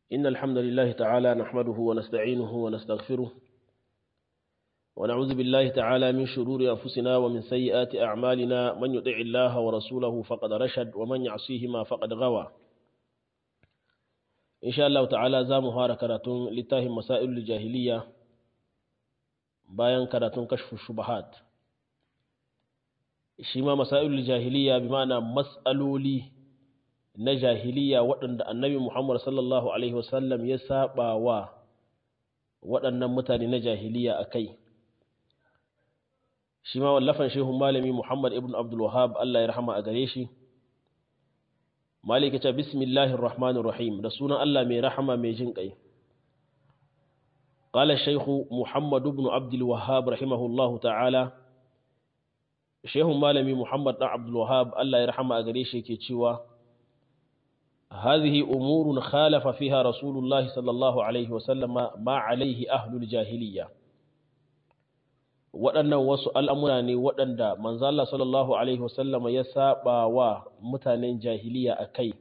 إن الحمد لله تعالى نحمده ونستعينه ونستغفره ونعوذ بالله تعالى من شرور أنفسنا ومن سيئات أعمالنا من يطع الله ورسوله فقد رشد ومن يعصيهما فقد غوى إن شاء الله تعالى زام هار كراتون لتاهم مسائل الجاهلية bayan karatun kashfu shubahat shi ma masailul jahiliya bi ma'ana mas'aloli na jahiliya waɗanda annabi Muhammad sallallahu alaihi wasallam ya saba wa waɗannan mutane na jahiliya a kai shi ma wallafan shehun malami Muhammad ibn Abdul Wahab Allah ya rahama a gare shi maliki ta bismillahir rahmanir rahim da sunan Allah mai rahama mai jin kai قال الشيخ محمد بن عبد الوهاب رحمه الله تعالى شيخ مالمي محمد بن عبد الوهاب الله يرحمه أغريشي كيتشوا هذه أمور خالف فيها رسول الله صلى الله عليه وسلم ما عليه أهل الجاهلية waɗannan wasu al'amura ne waɗanda manzala sallallahu Alaihi wasallama ya saba wa mutanen jahiliya a kai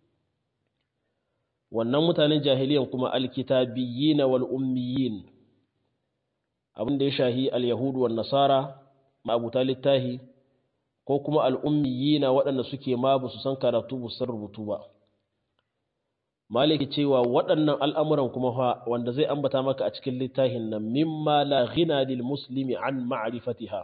wannan mutanen jahiliyan kuma alkitabiyyin wal ummiyin abin da ya shahi al-yahudu wan nasara ma'abuta littahi ko kuma al-ummiyin waɗanda suke ma ba su san karatu ba san rubutu ba maliki cewa waɗannan al'amuran kuma fa wanda zai ambata maka a cikin littafin nan mimma la ghina lil muslimi an ma'rifatiha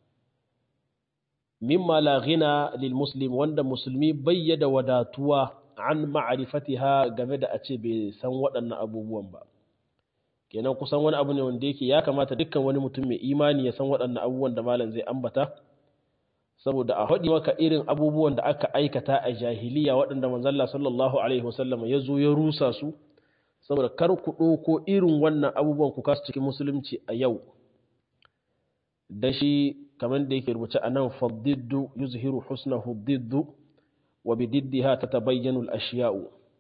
mimma la ghina lil muslim wanda musulmi bayyada wadatuwa an ma'arifatiha game da a ce bai san waɗannan abubuwan ba kenan kusan wani abu ne wanda yake ya kamata dukkan wani mutum mai imani ya san waɗannan abubuwan da malam zai ambata saboda a haɗi maka irin abubuwan da aka aikata a jahiliya waɗanda manzalla sallallahu alaihi wasallam ya zo ya rusa su saboda kar ku ɗauko irin wannan abubuwan ku kasu cikin musulunci a yau da shi kamar da yake rubuce a nan faddiddu yuzhiru husnahu diddu وبضدها تتبين الأشياء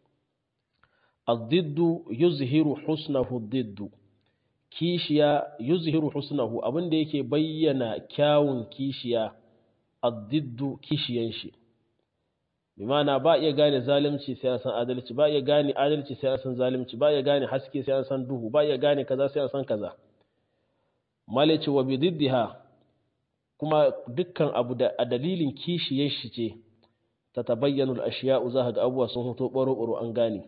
الضد يظهر حسنه الضد كيشيا يظهر حسنه abin da yake bayyana kyawun kishiya الضد kishiyan shi bimana ba iya gane zalunci sai an san adalci ba iya gane adalci sai an san zalunci ba iya gane haske sai an san duhu ba iya gane kaza sai an san kaza malaci wa bididdiha kuma dukkan abu da a dalilin kishiyar shi ce ta tabayyanu al'ashiya'u za ga abuwa sun hoto ɓaro-ɓaro an gane.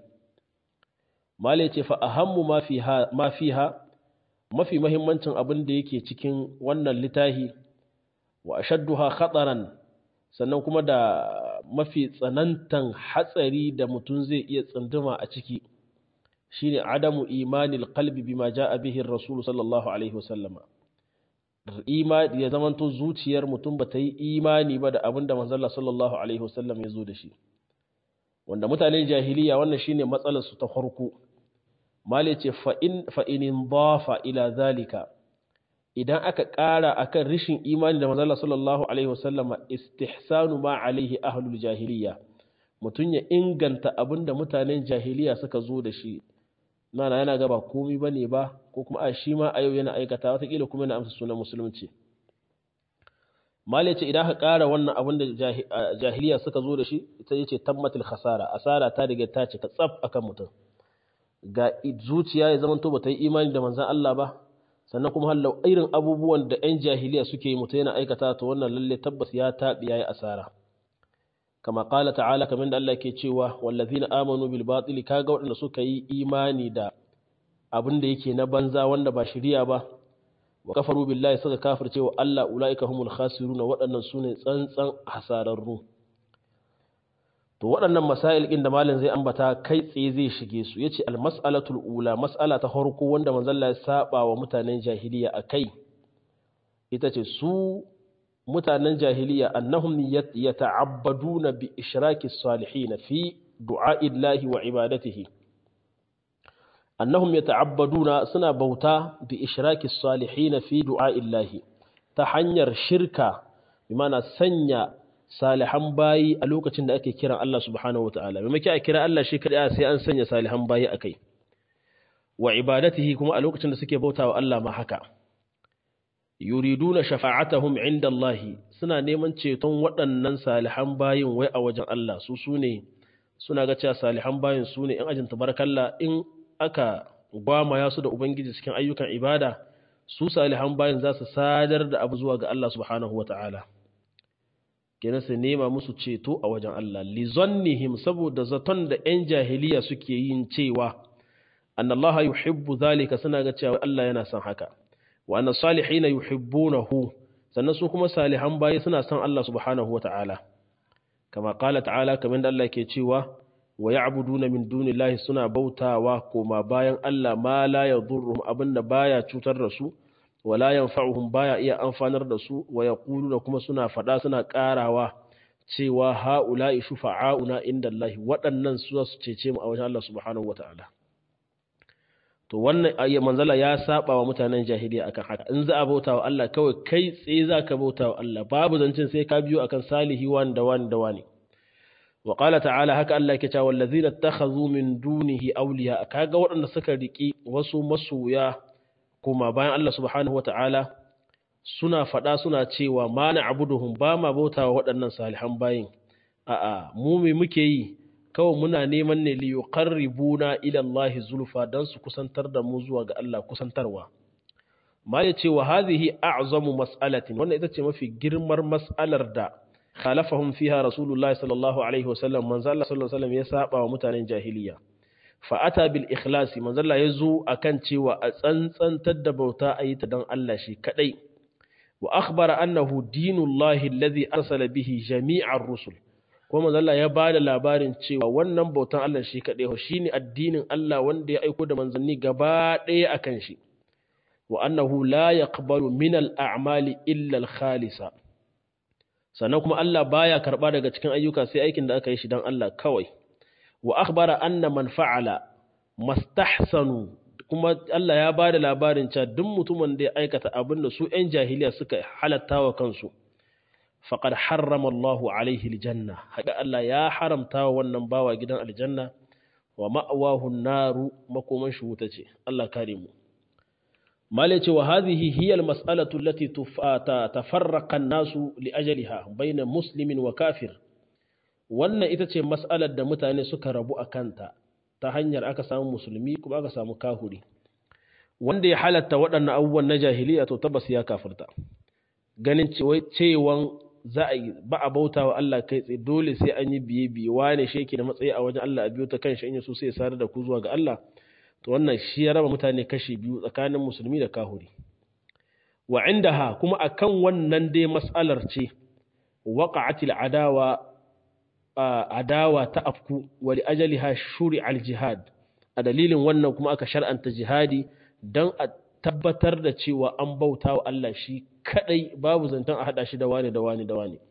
Male ce fa ahammu ma fiha mafi mahimmancin abin da yake cikin wannan litahi wa ashadduha khataran sannan kuma da mafi tsanantan hatsari da mutum zai iya tsunduma a ciki shine adamu imanil qalbi bima ja'a bihi ar-rasul sallallahu alaihi wasallama imani ya zamanto zuciyar mutum ba ta yi imani ba da abin da manzalla sallallahu alaihi wasallam ya zo da shi wanda mutanen jahiliya wannan shine matsalar su ta farko male ce fa'inin bafa ila zalika idan aka ƙara akan rishin imani da manzalla sallallahu alaihi wasallam istihsanu ma alaihi ahlul jahiliya mutum ya inganta abin da mutanen jahiliya suka zo da shi nana yana gaba komi ba ne ba ko kuma a shi ma a yau yana aikata watakila kuma yana amsa sunan musulunci mali ce idan ka ƙara wannan abin da jahiliya suka zo da shi ita ce tammatul khasara asara ta riga ta cika tsaf akan mutum ga zuciya ya zama to ba ta yi imani da manzan Allah ba sannan kuma hallau irin abubuwan da 'yan jahiliya suke yi mutum yana aikata to wannan lalle tabbas ya taɓi ya yi asara kama ƙala ta'ala kamar da Allah ke cewa wallazina amanu bil batili kaga waɗanda suka yi imani da abin da yake na banza wanda ba shiriya ba wa kafaru billahi suka kafirce wa Allah ulaika humul khasirun waɗannan sune tsantsan hasararru to waɗannan masail ɗin da malam zai ambata kai tsaye zai shige su yace al mas'alatul ula mas'ala ta farko wanda manzon Allah ya saba wa mutanen jahiliya akai ita ce su mutanen jahiliya annahum yata'abbaduna bi ishraki salihin fi du'a'illahi wa ibadatihi annahum yata'abbaduna suna bauta bi ishraki salihin fi du'a'illahi ta hanyar shirka bi mana sanya salihan bayi a lokacin da ake kiran Allah subhanahu wataala me a kira Allah shi kadai sai an sanya salihan bayi akai wa ibadatihi kuma a lokacin da suke bautawa Allah ma haka yuriduna shafa'atahum inda Allah suna neman ceton waɗannan salihan bayin wai a wajen Allah su sune suna ga cewa salihan bayin su ne in ajin tabarkalla in aka gwamaya su da ubangiji cikin ayyukan ibada su salihan bayin za su sadar da abu zuwa ga Allah subhanahu wata'ala kenan su nema musu ceto a wajen Allah lizannihim saboda zaton da 'yan jahiliya suke yin cewa annallaha yuhibbu zalika suna ga cewa Allah yana son haka wa anna salihina yuhibbunahu sannan su kuma salihan bayi suna son Allah subhanahu wata'ala kama qala ta'ala kamar da Allah ke cewa wa ya'buduna min dunillahi suna bautawa koma bayan Allah ma la yadurruhum abinda baya cutar da su wala yanfa'uhum baya iya amfanar da su wa yaquluna kuma suna fada suna karawa cewa haula'i shufa'auna indallahi waɗannan su su cece mu a wajen Allah subhanahu wata'ala to wannan manzala ya saba wa mutanen jahiliya akan haka in za a bauta wa Allah kawai kai tsaye za ka bauta wa Allah babu zancen sai ka biyo akan salihi wani da wani da wani wa qala ta'ala haka Allah yake cewa wallazina takhadhu min dunihi awliya kaga waɗanda suka riki wasu masoya kuma bayan Allah subhanahu wata'ala suna faɗa suna cewa ma na'buduhum ba ma bauta wa waɗannan salihan bayin a'a mu me muke yi kawai muna neman ne li yuqarribuna ila Allah zulfa dan su kusantar da mu zuwa ga Allah kusantarwa ma ya ce wa hadhihi a'zamu mas'alatin wannan ita ce mafi girmar mas'alar da khalafahum fiha rasulullahi sallallahu alaihi wasallam manzo Allah sallallahu alaihi wasallam ya saba wa mutanen jahiliya fa ata bil ikhlasi manzo Allah ya zo akan cewa a tsantsantar da bauta a yi ta dan Allah shi kadai wa akhbara annahu dinullahi alladhi arsala bihi jami'ar rusul kuma Allah ya ba da labarin cewa wannan bautan Allah shi kaɗai shi ne addinin Allah wanda ya aiko da manzanni gaba ɗaya a kan shi wa annahu la yaqbalu min al-a'mali illa al-khalisa sannan kuma Allah baya karɓa daga cikin ayyuka sai aikin da aka yi shi dan Allah kawai wa akhbara anna man fa'ala mastahsanu kuma Allah ya ba da labarin cewa duk mutumin da ya aikata abin da su 'yan jahiliya suka halatta wa kansu faƙad harrama Allahu alaihi aljanna haƙa Allah ya haramta wa wannan bawa gidan aljanna wa ma'awahu naru makoman shi wuta ce Allah kare mu mala ce wa hadhihi hiya almas'alatu allati tafarraqa an-nasu li ajaliha bayna muslimin wa kafir wannan ita ce mas'alar da mutane suka rabu a kanta ta hanyar aka samu musulmi kuma aka samu kahuri wanda ya halatta waɗannan abubuwan na jahiliya to tabbas ya kafirta ganin cewan za a yi ba a bauta wa Allah kai tsaye dole sai an yi biye biye wane shi yake da matsayi a wajen Allah a biyo ta kan shi in so sai ya sadar da ku zuwa ga Allah to wannan shi ya raba mutane kashi biyu tsakanin musulmi da kahuri wa indaha kuma akan wannan dai mas'alar ce waqa'atil adawa adawa ta afku wa li ajaliha shuri'a al jihad a dalilin wannan kuma aka shar'anta jihadi dan a tabbatar da cewa an bauta wa Allah shi kadai babu zantan a hada shi da wani da wani da wani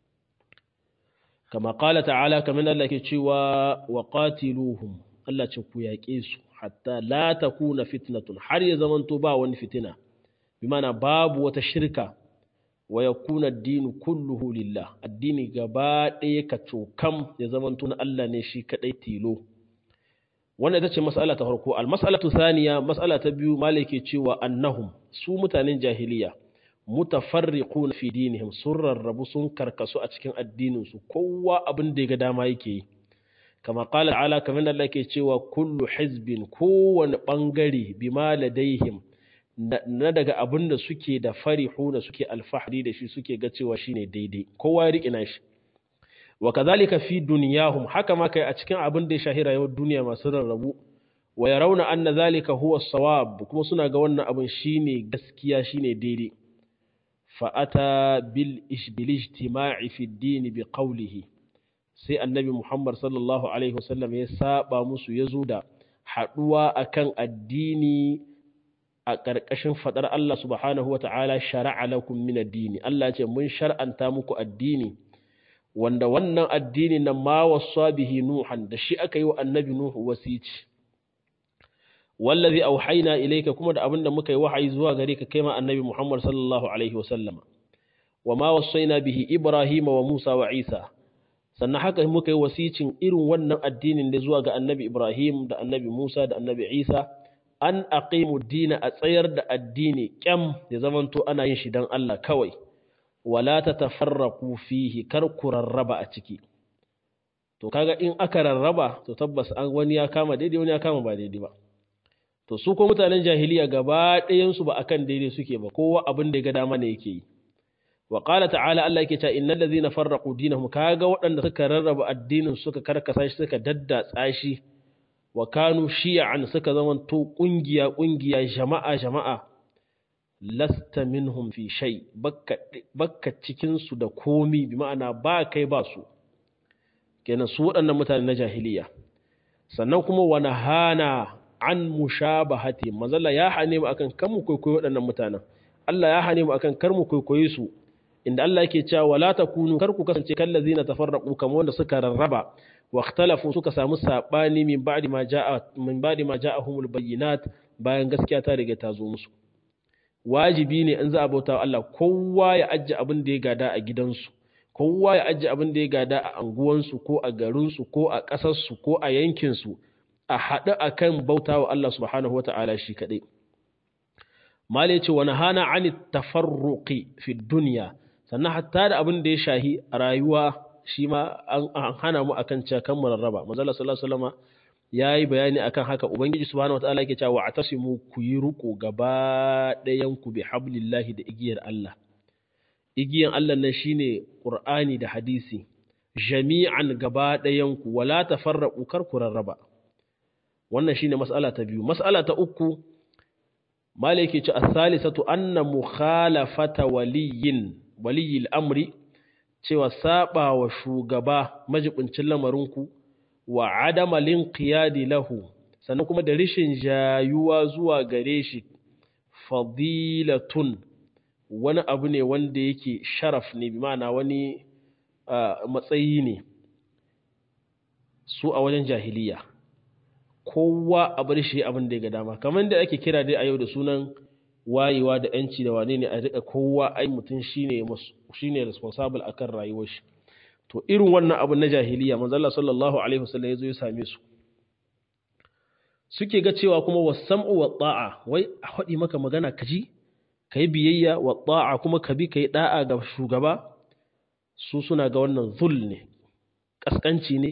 kama qala ta'ala kamar Allah ke cewa wa qatiluhum Allah ce ku yaƙe su hatta la takuna fitnatun har ya zamanto ba wani fitina bi mana babu wata shirka wa yakuna ad-din kulluhu lillah addini gaba ɗaya ka cokam ya zamanto na Allah ne shi kadai tilo wannan ita ce mas'ala ta farko al-mas'alatu thaniya mas'ala ta biyu malike cewa annahum su mutanen jahiliya mutafarriquna fi dinihim sun rarrabu sun karkasu a cikin addinin su kowa abin da ya ga dama yake yi kama qala ala kamar da Allah ke cewa kullu hizbin kowane bangare bima ladaihim na daga abin da suke da farihuna suke alfahari da shi suke ga cewa shine daidai kowa ya riƙe nashi wa kadhalika fi dunyahum haka ma kai a cikin abin da ya shahira yau duniya masu rarrabu wa yarawna anna zalika huwa as-sawab kuma suna ga wannan abin shine gaskiya shine daidai fa ata bil bil ijtima'i fi ad-din bi qawlihi sai annabi Muhammad sallallahu alaihi wasallam ya saba musu yazo da haduwa akan addini a ƙarƙashin faɗar Allah subhanahu wata'ala shara'a lakum min ad-dini Allah ce mun shar'anta muku addini wanda wannan addini na ma wasa bihi nuhan da shi aka yi wa annabi nuhu wasici wallazi auhayna ilayka kuma da abinda muka yi wahayi zuwa gare ka kai ma annabi Muhammad sallallahu alaihi wa sallama wa ma wasaina bihi Ibrahim wa Musa wa Isa sannan haka muka yi wasicin irin wannan addinin da zuwa ga annabi Ibrahim da annabi Musa da annabi Isa an aqimu dina a tsayar da addini kyam ya zamanto ana yin shi dan Allah kawai wala ta tafarraku fihi kar ku rarraba a ciki to kaga in aka rarraba to tabbas an wani ya kama daidai wani ya kama ba daidai ba to su ko mutanen jahiliya gaba ɗayansu ba akan daidai suke ba kowa abin da ya ga dama ne yake yi wa qala ta'ala Allah yake cewa innal ladzina farraqu dinahum kaga waɗanda suka rarraba addinin suka karkasa shi suka daddatsa shi wa kanu shi'an suka zama to kungiya kungiya jama'a jama'a lasta minhum fi shay bakka bakka cikin su da komi bi ma'ana ba kai ba su kenan su waɗannan mutane na jahiliya sannan kuma wa nahana an mushabahati manzalla ya hane mu akan kan mu kwaikwayi waɗannan mutanen Allah ya hane mu akan kar mu kwaikwaye su inda Allah yake cewa wala takunu kar ku kasance kallazina tafarraqu kamar wanda suka rarraba wa ikhtalafu suka samu sabani min ba'di ma ja'a min ba'di ma ja'ahumul bayyinat bayan gaskiya ta riga ta zo musu wajibi ne in za a bauta wa Allah kowa ya ajje abin da ya gada a gidansu kowa ya ajje abin da ya gada a anguwansu ko a garinsu ko a ƙasarsu ko a yankinsu a haɗu a kan bauta wa Allah subhanahu wa ta'ala shi kaɗai. Mali ce wani hana ani tafarruƙi fi duniya, sannan hatta da abin da ya shahi a rayuwa shi ma an hana mu akan cewa kan rarraba. Mazala sallallahu alaihi ya yi bayani akan haka Ubangiji subhanahu wa ta'ala yake cewa a tasimu ku yi riƙo gaba ɗayan ku bi hablillahi da igiyar Allah. Igiyan Allah nan shine Qur'ani da hadisi. Jami'an gaba ɗayan ku wala tafarraqu kar ku rarraba. wannan shine mas'ala ta biyu mas'ala ta uku malai yake ce as-salisatu anna mukhalafata waliyin waliyil amri cewa saba wa shugaba majibincin lamarinku wa adama linqiyadi lahu sannan kuma da rishin jayuwa zuwa gare shi fadilatun wani abu ne wanda yake sharaf ne bi ma'ana wani matsayi ne su a wajen jahiliya kowa a bar shi abin da ya ga dama kamar da ake kira dai a yau da sunan wayewa da yanci da wane ne a rika kowa ai mutum shine shine responsible akan rayuwar shi to irin wannan abu na jahiliya manzo Allah sallallahu alaihi wasallam yazo ya same su suke ga cewa kuma wasam'u wa ta'a wai a hadi maka magana kaji kai biyayya wa ta'a kuma ka bi kai da'a ga shugaba su suna ga wannan zul ne kaskanci ne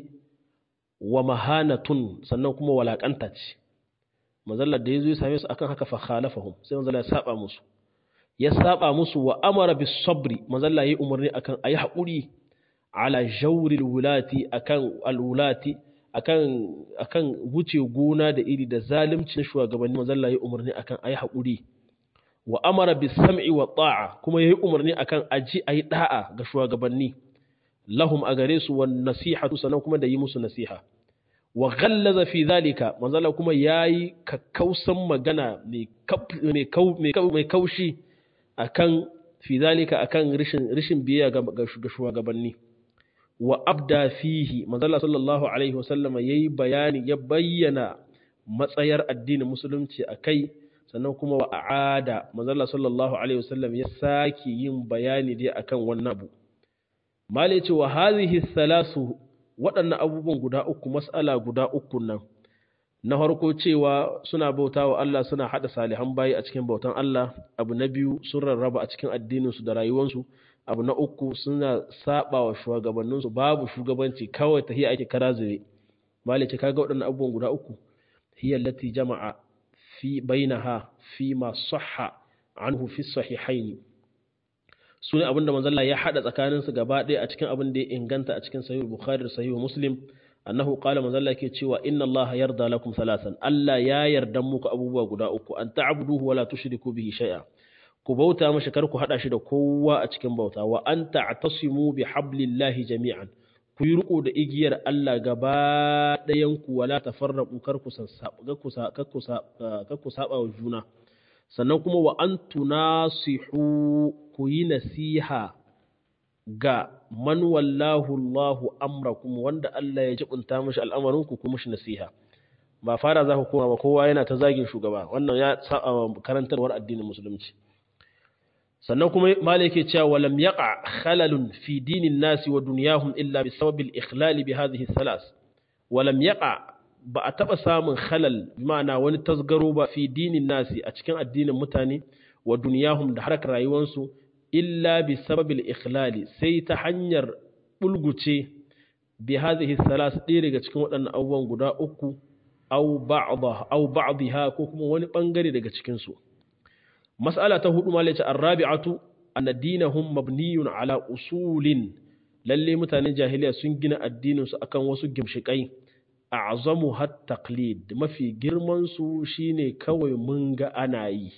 wa mahanatun sannan kuma walakanta ce mazallar da ya zo ya same su akan haka fa khalafahum sai mazalla ya saba musu ya saba musu wa amara bis sabri mazalla yayi umarni akan ayi hakuri ala jawril wulati akan alwulati akan akan wuce gona da iri da zalunci na shugabanni mazalla yayi umarni akan ayi hakuri wa amara bis sam'i wa ta'a kuma yayi umarni akan aji ayi da'a ga shugabanni lahum a gare su wan nasihatu sannan kuma da yi musu nasiha wa ghallaza fi zalika manzala kuma yayi kakkausan magana mai mai kaushi akan fi zalika akan rishin rishin biyayya ga shugabanni wa abda fihi manzala sallallahu alaihi wasallam yayi bayani ya bayyana matsayar addinin musulunci akai sannan kuma wa a'ada manzala sallallahu alaihi wasallam ya saki yin bayani dai akan wannan abu malai ce wa hazihi thalasu waɗannan abubuwan guda uku mas'ala guda uku nan na farko cewa suna bauta wa Allah suna haɗa salihan bayi a cikin bautan Allah abu na biyu sun rarraba a cikin addininsu da rayuwansu abu na uku suna saba wa shugabanninsu babu shugabanci kawai ta hiya ake kara zure malai ce kaga waɗannan abubuwan guda uku hiya allati jama'a fi bainaha fi ma sahha anhu fi sahihaini su ne abinda manzalla ya haɗa tsakaninsu gaba ɗaya a cikin abin da ya inganta a cikin sahih bukhari da sahih muslim annahu qala manzalla ke cewa inna allaha yarda lakum salasan allah ya yarda muku abubuwa guda uku an ta'buduhu wa la tushriku bihi shay'a ku bauta mashi kar ku hada shi da kowa a cikin bauta wa an ta'tasimu bi hablillahi jami'an ku yi riko da igiyar Allah gaba ɗayan ku wala tafarraqu kar ku kar ku saba wa juna sannan kuma wa an tunasihu ku yi nasiha ga man wallahu Allahu amrakum wanda Allah ya jibunta mishi al'amarinku ku mishi nasiha ba fara za ku koma ba kowa yana ta zagin shugaba wannan ya saba karantarwar addinin musulunci sannan kuma malai yake cewa walam yaqa khalalun fi dinin nasi wa dunyahum illa bi sababil ikhlali bi hadhihi thalas walam yaqa ba a taɓa samun halal ma'ana wani tasgaro ba fi dinin nasi a cikin addinin mutane wa duniyahum da harkar rayuwarsu illa bi sababil ikhlali sai ta hanyar bulguce bi hadhihi thalas ɗaya daga cikin waɗannan abubuwan guda uku aw ba'dha aw ba'dha ko kuma wani bangare daga cikin su mas'ala ta hudu malaci ar-rabi'atu anna dinahum mabniyun ala usulin lalle mutanen jahiliya sun gina addinin su akan wasu gimshikai a'zamu hat taqlid mafi girman su shine kawai mun ga ana yi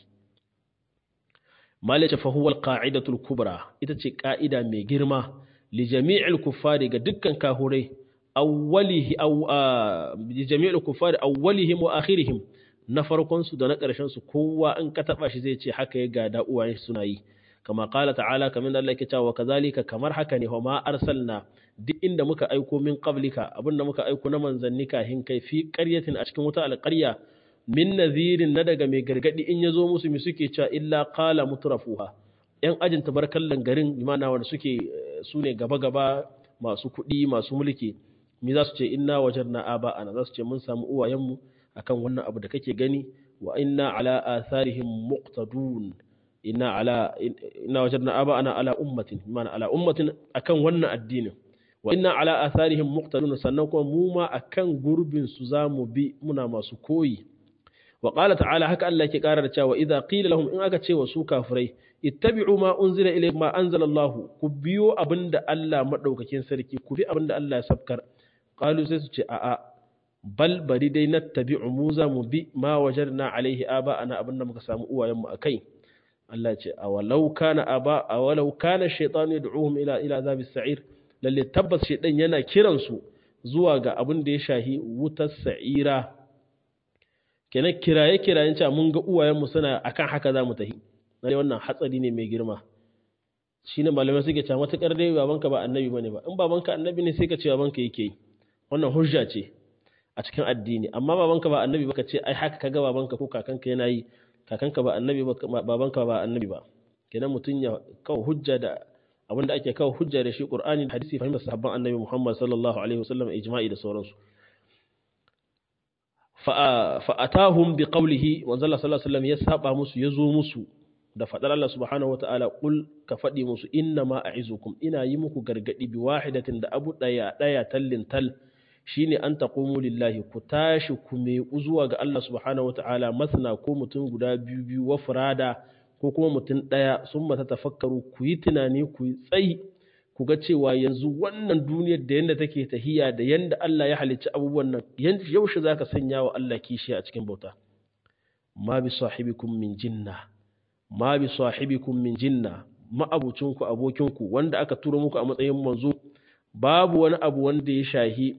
malaci fa huwa al-qa'idatu al-kubra ita ce ka'ida mai girma li jami'il kuffari ga dukkan kahurai awwalihi aw li jami'il kuffari awwalihim wa akhirihim na farkon su da na ƙarshen su kowa in ka taba shi zai ce haka ya gada uwaye suna yi kama qala ta'ala kamar Allah yake cewa kazalika kamar haka ne ma arsalna duk inda muka aiko min qablika abinda muka aiko na manzanni kahin kai fi qaryatin a cikin wata alqarya min nadhirin na daga mai gargadi in yazo musu mi suke cewa illa qala mutrafuha yan ajin tabarkallan garin imana wanda suke su ne gaba gaba masu kuɗi masu mulki mi za su ce inna wajarna aba ana za su ce mun samu uwayenmu akan wannan abu da kake gani wa inna ala atharihim muqtadun inna ala inna wajadna aba ana ala ummatin mana ala ummatin akan wannan addinin wa inna ala atharihim muqtadun sannan kuma mu ma akan gurbin su zamu bi muna masu koyi wa qala ta'ala haka Allah yake karar cewa idza qila lahum in aka ce wa su kafirai ittabi'u ma unzila ilaykum ma anzala Allah ku biyo abinda Allah madaukakin sarki ku bi abinda Allah ya sabkar qalu sai su ce a'a bal bari dai nattabi'u mu za mu bi ma wajadna alaihi aba ana abinda muka samu uwayenmu akai Allah ce awalau kana aba awalau kana shaytanu yad'uhum ila ila azabi sa'ir lalle tabbas shaytan yana kiran su zuwa ga abin da ya shahi wutar sa'ira kenan kiraye kirayen cewa mun ga uwayenmu suna akan haka za mu tahi na wannan hatsari ne mai girma shine malamai suke cewa matukar dai babanka ba annabi bane ba in babanka annabi ne sai ka ce babanka yake yi wannan hujja ce a cikin addini amma babanka ba annabi ba ka ce ai haka kaga babanka ko kakanka yana yi kakanka ba annabi ba babanka ba annabi ba kenan mutum ya kawo hujja da abin da ake kawo hujja da shi qur'ani da hadisi fahimtar sahabban annabi muhammad sallallahu alaihi wasallam ijma'i da sauransu fa atahum bi qawlihi wa sallallahu alaihi wasallam ya saba musu ya zo musu da fadar Allah subhanahu wataala qul ka fadi musu inna ma a'izukum ina yi muku gargadi bi wahidatin da abu daya daya tallin tal shine an taqumu lillahi ku tashi ku me zuwa ga Allah subhanahu wataala masna ko mutum guda biyu biyu wa furada ko kuma mutum daya sun mata tafakkaru ku yi tunani ku yi tsayi ku ga cewa yanzu wannan duniyar da yanda take tahiya da yanda Allah ya halicci abubuwan nan yaushe zaka sanya wa Allah kishi a cikin bauta ma bi sahibikum min jinna ma bi sahibikum min jinna ma'abucinku abokinku wanda aka turo muku a matsayin manzo babu wani abu wanda ya shahi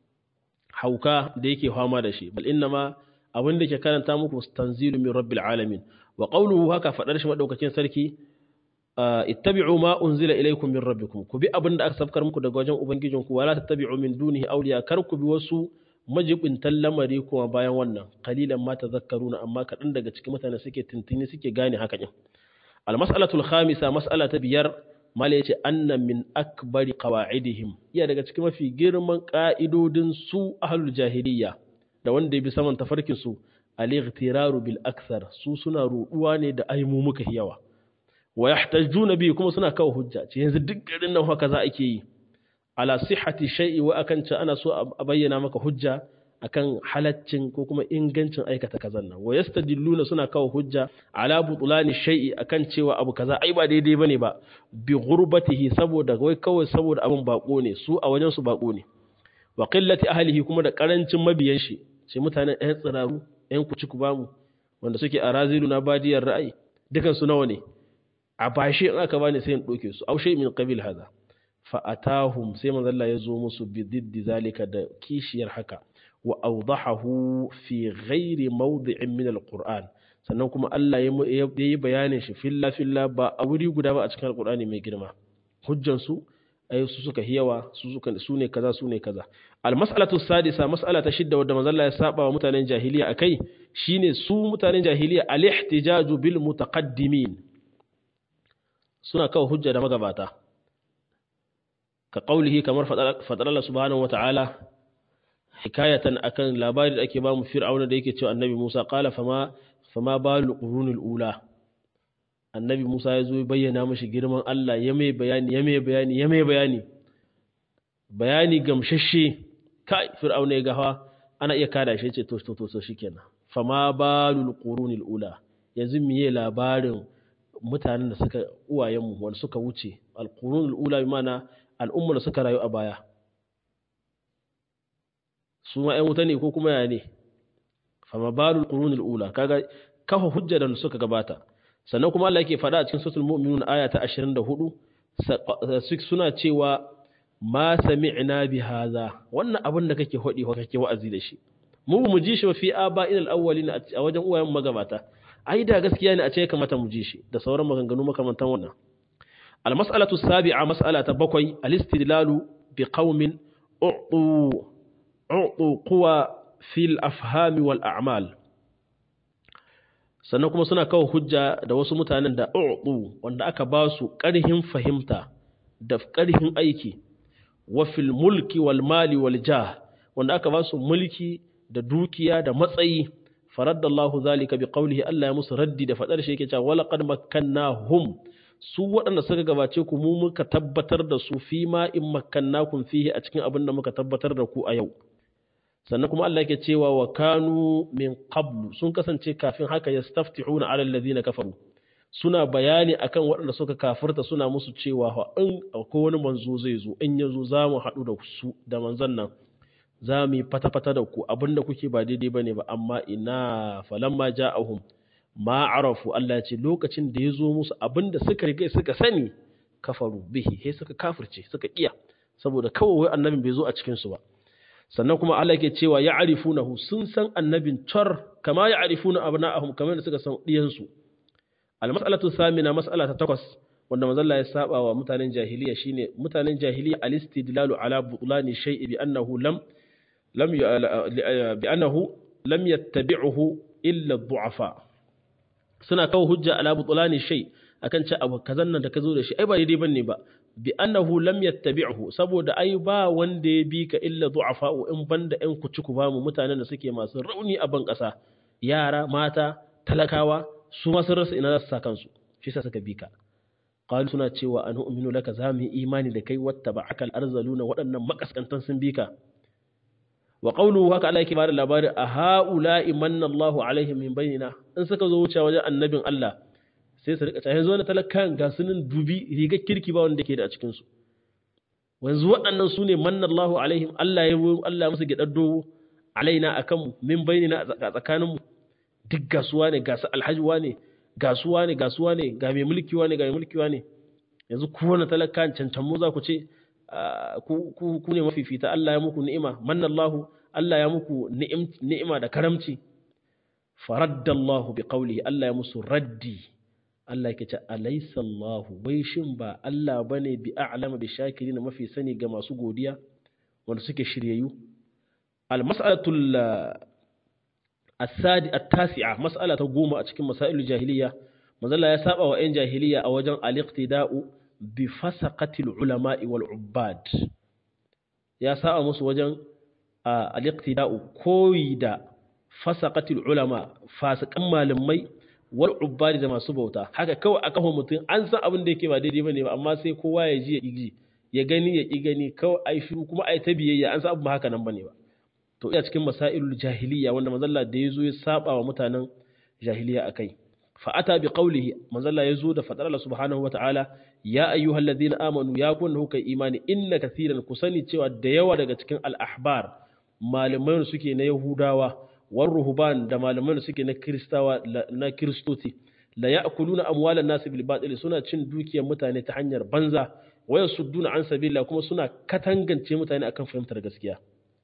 hauka da yake fama da shi bal inna ma abin da ke karanta muku tanzilu min rabbil alamin wa qawluhu haka fadar shi madaukakin sarki ittabi'u ma unzila ilaykum min rabbikum ku bi abin da aka sabkar muku daga wajen ubangijinku wala tattabi'u min dunihi awliya kar ku bi wasu majibintan lamari kuma bayan wannan qalilan ma tadhakkaruna amma kadan daga cikin mutane suke tintini suke gane haka din al mas'alatul khamisa mas'ala ta biyar mala yace anna min akbari qawa'idihim iya daga cikin mafi girman ka'idodin su ahlul jahiliya da wanda ya bi saman tafarkin su al-ightiraru bil akthar su suna ruduwa ne da aimu muka yawa wa yahtajuna bi kuma suna kawo hujja ce yanzu duk garin nan haka za ake yi ala sihhati shay'i wa akan ce ana so a bayyana maka hujja akan halaccin ko kuma ingancin aikata kazan nan wa yastadilluna suna kawo hujja ala butulani shay'i akan cewa abu kaza ai ba daidai bane ba bi ghurbatihi saboda wai kawai saboda abun bako ne su a wajen su bako ne wa qillati ahlihi kuma da karancin mabiyan shi sai mutanen ɗayan tsiraru ɗayan kuci ku bamu wanda suke a razilu na badiyar ra'ayi dukan su nawa ne a bashi in aka bani sai in ɗauke su aushe min qabil hada fa atahum sai manzo Allah ya zo musu bi diddi zalika da kishiyar haka wa awdahahu fi ghairi mawdi'in min alquran sannan kuma Allah ya yi bayanin shi filla filla ba a wuri guda ba a cikin alqurani mai girma hujjan su ai su suka hiyawa su suka su ne kaza su ne kaza almas'alatu sadisa mas'ala ta shidda wadda manzo Allah ya saba wa mutanen jahiliya akai shine su mutanen jahiliya al-ihtijaju bil mutaqaddimin suna kawo hujja da magabata ka qaulihi kamar fadar Allah subhanahu wata'ala hikayatan akan labari da ake ba mu fir'auna da yake cewa annabi Musa qala fama fama balu qurunul ula annabi Musa ya zo bayyana mashi girman Allah ya mai bayani ya mai bayani ya mai bayani bayani gamshashe kai fir'auna ya gawa ana iya kada shi ce to to to shikenan fama balul qurunil ula yanzu miye labarin mutanen da suka uwayenmu wanda suka wuce alqurunul ula bi mana al'umma da suka rayu a baya su ma 'yan wuta ne ko kuma ya ne fama balul qurunul ula kaga kafa hujja da suka gabata sannan kuma Allah yake faɗa a cikin suratul mu'minun aya ta 24 suna cewa ma sami'na bi hadha wannan abin da kake hodi ko kake wa'azi da shi mu mu ji shi ba fi aba'il al-awwalin a wajen uwayen magabata ai da gaskiya ne a ce kamata mu ji shi da sauran maganganu makamantan wannan al-mas'alatu sabi'a mas'ala ta bakwai al-istidlalu bi qaumin u'tu u'tu quwa fil afhami wal a'mal sannan kuma suna kawo hujja da wasu mutanen da u'tu wanda aka ba su ƙarhin fahimta da ƙarhin aiki wa fil mulki wal mali wal jah wanda aka ba su mulki da dukiya da matsayi faraddallahu zalika bi qawlihi Allah ya musu raddi da fadar shi yake cewa wala qad makkannahum su waɗanda suka gabace ku mu muka tabbatar da su fi ma in makkannakum fihi a cikin abin da muka tabbatar da ku a yau sannan kuma Allah yake cewa wa kanu min qablu sun kasance kafin haka yastaftihuna ala alladhina kafaru suna bayani akan waɗanda suka kafirta suna musu cewa in akwai wani manzo zai zo in ya zo za mu haɗu da su da manzon nan za mu yi fata-fata da ku abinda kuke ba daidai ba ne ba amma ina falamma ja'ahum ma arafu Allah ce lokacin da ya zo musu abinda suka riga suka sani kafaru bihi sai suka kafirce suka iya saboda kawai annabin bai zo a cikin su ba sannan kuma Allah ke cewa ya arifunahu sun san annabin tar kama ya arifuna abna'ahum kamar da suka san diyan su al-mas'alatu samina mas'ala ta takwas wanda manzon ya saba wa mutanen jahiliya shine mutanen jahiliya al-istidlalu ala butlani shay'i bi annahu lam lam bi annahu lam yattabi'uhu illa ad-du'afa suna kawo hujja ala butlani shay akan ce abu kazan nan da ka zo da shi ai ba daidai bane ba bi annahu lam yattabi'uhu saboda ai ba wanda ya bi ka illa du'afa in banda ɗan kuciku ba mu mutanen da suke masu rauni a ban ƙasa yara mata talakawa su ma sun rasa ina za su sa kansu shi sa suka bi ka qalu suna cewa an umminu laka za mu yi imani da kai watta ba akal arzaluna waɗannan makaskantan sun bi ka wa qawluhu haka Allah yake bada labari a haula imanna Allahu alaihim min bainina in suka zo wuce wajen annabin Allah sai su rika yanzu wani talakan ga sunan dubi rigar kirki ba wanda ke da a cikin su yanzu waɗannan su ne manna Allahu alaihim Allah ya Allah musu gidar dogo alaina akan min bainina a tsakaninmu duk gasuwa ne gasu alhajiwa ne gasuwa ne gasuwa ne ga mai mulkiwa ne ga mai mulkiwa ne yanzu ku wani talaka cancan mu za ku ce ku ne mafifita Allah ya muku ni'ima mannallahu Allah ya muku ni'ima da karamci faraddallahu bi qawlihi Allah ya musu raddi Allah yake ce alaysa Allahu wai shin ba Allah bane bi a'lama bi shakirin mafi sani ga masu godiya wanda suke shiryayyu al mas'alatul السادي التاسعة مسألة تقوم أتكلم مسائل الجاهلية مازال يسابع وإن جاهلية أوجن الاقتداء بفسقة العلماء والعباد يسابع مس وجن الاقتداء كويدا فسقة العلماء فاسق أما لمي والعباد da masu bauta haka kawai a kafa mutum an san abin da yake ba daidai bane ba amma sai kowa ya ji ya ƙi ya gani ya ƙi gani kawai ai shiru kuma ai ta biyayya an san abin ba haka nan bane ba to iya cikin masailul jahiliya wanda manzalla da ya zo ya saba wa mutanen jahiliya a kai fa'ata bi qawlihi manzalla ya zo da fadar Allah subhanahu wa ta'ala ya ayyuhal ladina amanu ya kun hukai imani inna kathiran ku sani cewa da yawa daga cikin al-ahbar malamai suke na yahudawa war ruhban da malamai suke na kristawa na kristoti la ya'kuluna amwalan nas bil batil suna cin dukiyar mutane ta hanyar banza waya sudduna an sabila kuma suna katangance mutane akan fahimtar gaskiya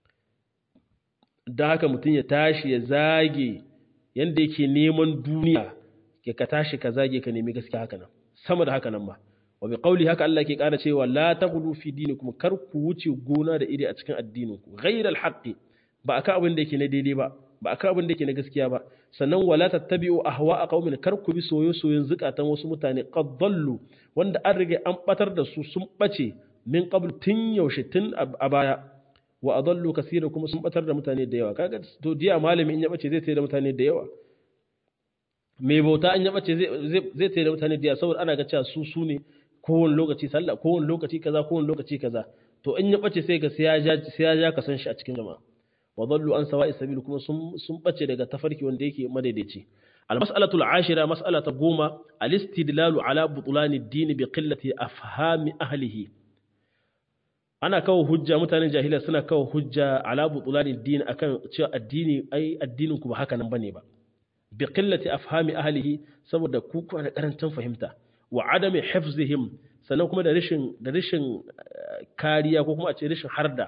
da haka mutum ya tashi ya zage yadda yake neman duniya ke ka tashi ka zage ka nemi gaskiya haka nan sama da haka nan ba wa bi qawli haka Allah ke ƙara cewa la taghlu fi dinikum kar ku wuce gona da iri a cikin addinin ku ghayra al ba akan abin da yake na daidai ba ba akan abin da yake na gaskiya ba sannan wala tattabi'u ahwa'a qaumin kar ku bi soyo soyon zukatan wasu mutane qad dallu wanda an riga an batar da su sun bace min qabl tun yaushe tun a baya wa adallu kaseera kuma sun batar da mutane da yawa kaga to diya malami in ya bace zai tsaye da mutane da yawa mai bauta an ya bace zai zai tsaye da mutane da yawa saboda ana ga cewa su su ne kowane lokaci sallah kowane lokaci kaza kowane lokaci kaza to in ya bace sai ga sai ya ja sai ya ja ka san shi a cikin jama'a wa dallu an sawa'i sabil kuma sun sun bace daga tafarki wanda yake madaidaici al-mas'alatu al-ashira mas'alata goma al-istidlalu ala butulani ad-din bi qillati afhami ahlihi ana kawo hujja mutanen jahiliya suna kawo hujja ala butulani ad-din akan cewa addini ai addinin ku ba haka nan bane ba bi qillati afhami ahlihi saboda ku kuna da karancin fahimta wa adami hifzihim sannan kuma da rashin da rashin kariya ko kuma a ce rashin harda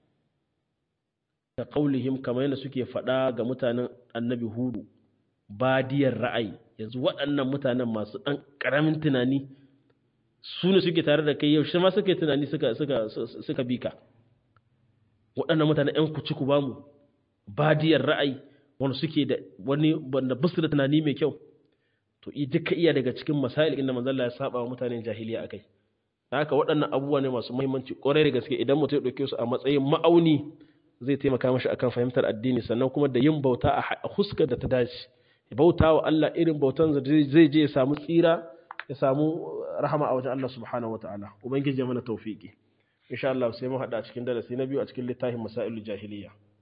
da qaulihim kamar yadda suke faɗa ga mutanen annabi hudu badiyar ra'ayi yanzu waɗannan mutanen masu ɗan ƙaramin tunani su ne suke tare da kai yaushe ma suke tunani suka suka suka bi ka waɗannan mutanen ƴan kuci ku bamu badiyar ra'ayi wanda suke da wani wanda basu da tunani mai kyau to i duka iya daga cikin masail inda manzon Allah ya saba wa mutanen jahiliya akai haka waɗannan abubuwa ne masu muhimmanci ƙwarai da gaske idan mutum ya ɗauke su a matsayin ma'auni zai taimaka mashi akan fahimtar addini sannan kuma da yin bauta a huskar da ta dace bauta wa Allah irin bautan zai je ya samu tsira ya samu rahama a wajen Allah subhanahu wataala ubangiji ya mana tawfiki insha Allah sai mu hada a cikin darasi na biyu a cikin littafin masailul jahiliya